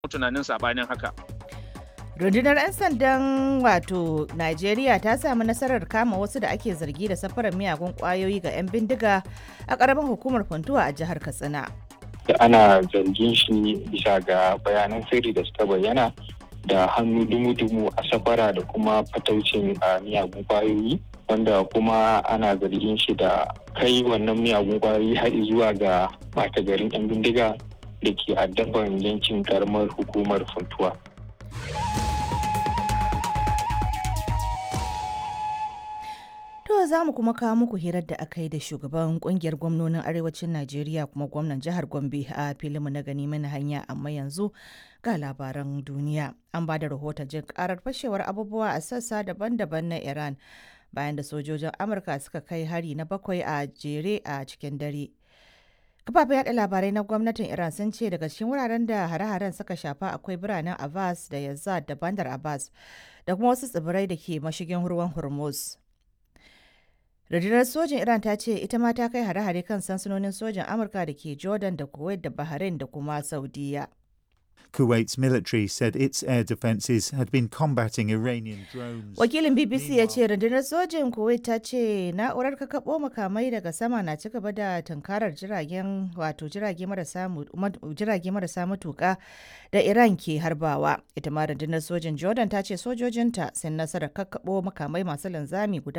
tunanin sabanin haka. rundunar 'yan sandan wato najeriya ta samu nasarar kama wasu da ake zargi da safarar miyagun kwayoyi ga 'yan bindiga a ƙaramin hukumar funtuwa a jihar katsina da ana zargin shi bisa ga bayanan sirri da suka bayyana da hannu dumu-dumu a safara da kuma fataucin miyagun kwayoyi wanda kuma ana zargin shi da kai wannan miyagun kwayoyi har zuwa ga ɓata garin 'yan bindiga da ke addaban yankin karamar hukumar funtuwa. To za mu kuma kawo muku hirar da aka yi da shugaban kungiyar gwamnonin arewacin Najeriya kuma gwamnan jihar Gombe a filinmu na gani mana hanya amma yanzu ga labaran duniya. An ba da rahoton jin karar fashewar abubuwa a sassa daban-daban na Iran bayan da sojojin Amurka suka kai hari na bakwai a jere a cikin dare. Kafafen yada labarai na gwamnatin Iran sun ce daga cikin wuraren da hare-haren suka shafa akwai biranen Abbas da Yazad da Bandar Abbas da kuma wasu tsibirai da ke mashigin ruwan Hormuz. rundunar sojin iran ta ce ita ma ta kai hare-hare kan sansanonin sojin amurka da ke jordan da kuwait da bahrain da kuma saudiya Kuwait's military said its air defences had been combating Iranian drones. wakilin bbc ya ce rundunar sojin kuwait ta ce na'urar kakabo makamai daga sama na ci gaba da tunkarar jiragen wato jirage marasa matuka da iran ke harbawa ita ma rundunar sojin jordan ta ce sojojinta sun nasarar kakabo makamai masu linzami guda